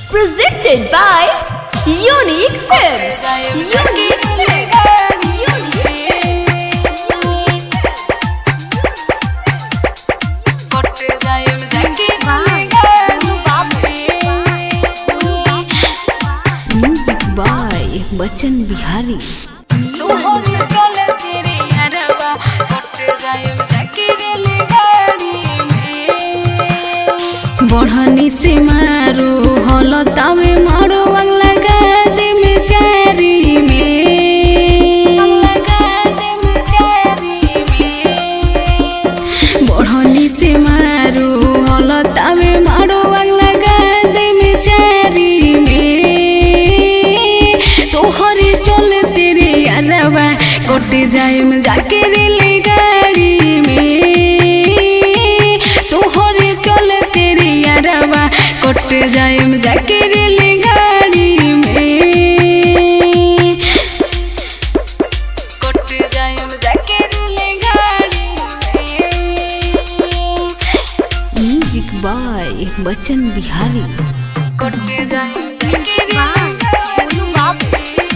Presented by Unique Films. Unique Films. Music by Bachchan Bihari बढ़नी से मारो हल तावे मारो अगला गादे में चारी में बढ़नी से मारो हल तावे मारो अगला गादे में चारी में तोहरे चल तेरे यारवा कोटे जाए में जाके रेले गाड़ी में तोहरे चल तेरे यारवा कोटे जाए में जाके रेले गाड़ी में कोटे जाए में जाके रेले गाड़ी में म्यूजिक बाय बच्चन बिहारी कोटे जाए में जाके रेले गाड़ी में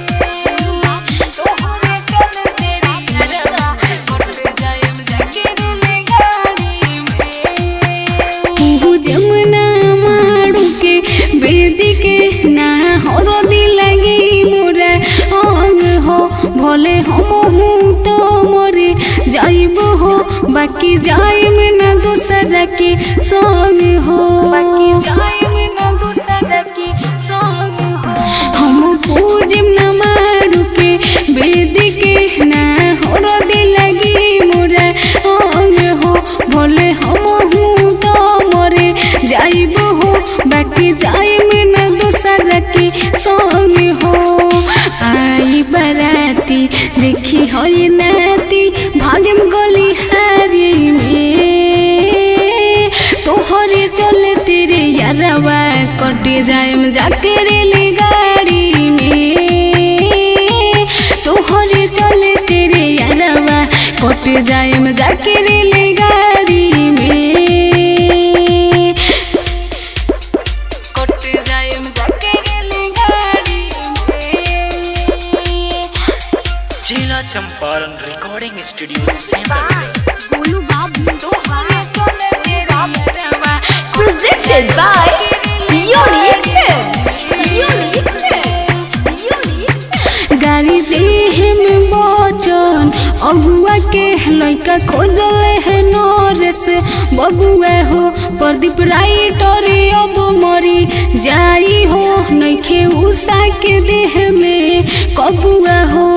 तोहरे चल तेरे यारवा कोटे जाए में जाके रेले गाड़ी में तू जमुना माड़ुके बेदिके ना हरदी লাগি মোরা অং হো ভলে হম হু তো মরে যাইব হো বাকি যাইম না दूसरा के संग हो बाकी जाइम ना दूसरा के संग हो हम पूजिम ना मारू के बेदी के ना हरदी लगी मोरा अंग हो भले हम हूँ तो मरे जाइब हो बाकी जाइम ना दूसरा के संग हो आई बराती देखी हई नाती भागम गली हारी में तोहरे चले तेरे यारवा कटे जाए जाके रेली गाड़ी में तोहरे चले तेरे यारवा कटे जाए जाके रेली गाड़ी में कटे जाए जाके रेली गाड़ी में जिला चंपारण रिकॉर्डिंग स्टूडियो सेंटर तोहरे चले तेरे यारवा Presented by Unique Films. Unique Films. Unique Films. गाड़ी देह में बचन अगुआ के लइका खोजले है नरेस बबुआ हो प्रदीप राइटर अब मरी जाई हो नइखे उषा के देह में कबुआ हो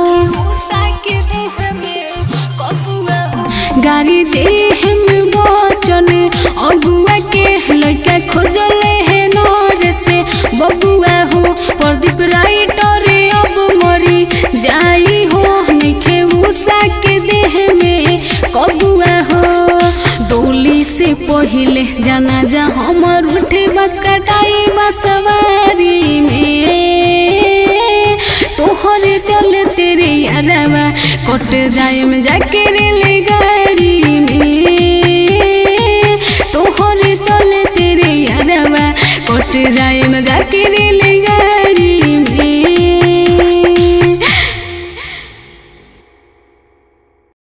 गाड़ी देह में बचन अगुआ के लइका खोजले है नरेस बबुआ हो प्रदीप राइटर अब मरी जाई हो नइखे उषा के देह में कबुआ हो डोली से पहिले जाना जा हमर उठे बस कटाई बसवारी में तोहरे चल तेरे यारवा कट जाए में जाके रेले गाड़ी में तोहरे चल तेरे यारवा कट जाए